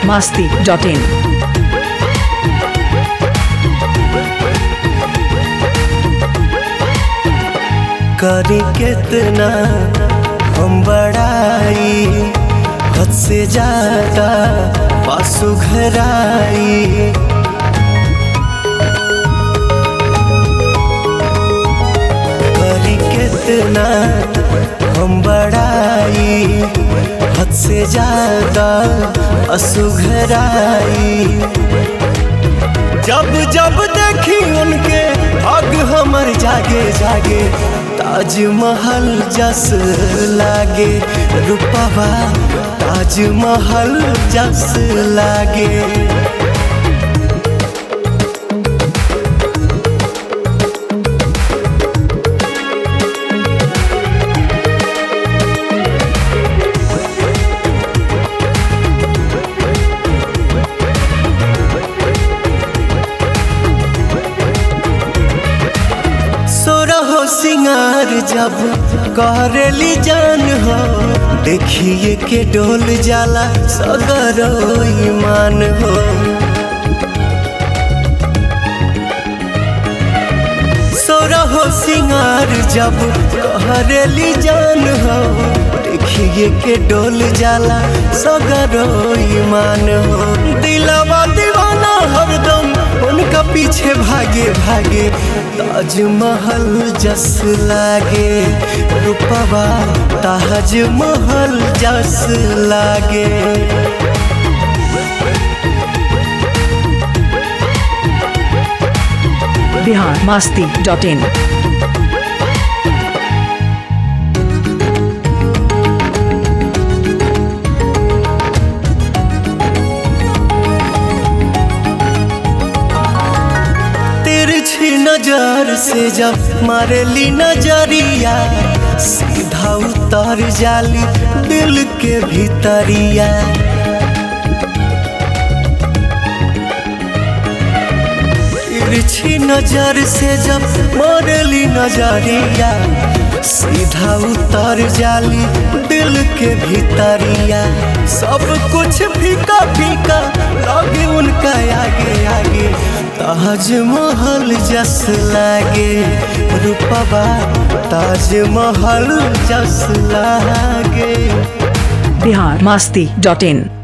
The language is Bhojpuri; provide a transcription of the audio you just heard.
masti.in. करी कितना हम बड़ाई हद से ज्यादा पासु घराई करी कितना हम बड़ाई हद से ज्यादा असुघराई जब जब देखी उनके अग हमर जागे जागे ताजमहल जस लागे रूपवा ताजमहल जस लागे सोरहो सिंगार जब करेली जान हो देखिए के डोल जाला सगरो ईमान हो सोरहो सिंगार जब करेली जान हो देखिए के डोल जाला सगरो ईमान हो दिलवा दीवाना हरदम उनका पीछे भागे भागे ताजमहल जस लागे रूपवा ताजमहल जस लागे Bihar masti.in. तिरछी नजर से जब मारेली नजरिया सीधा उतर जाली दिल के भीतरिया तिरछी नजर से जब मारेली नजरिया सीधा उतर जाली दिल के भीतरिया सब कुछ फीका फीका लगे उनका आगे आगे ताजमहल जस लागे रूपवा ताजमहल जस लागे Bihar masti.in.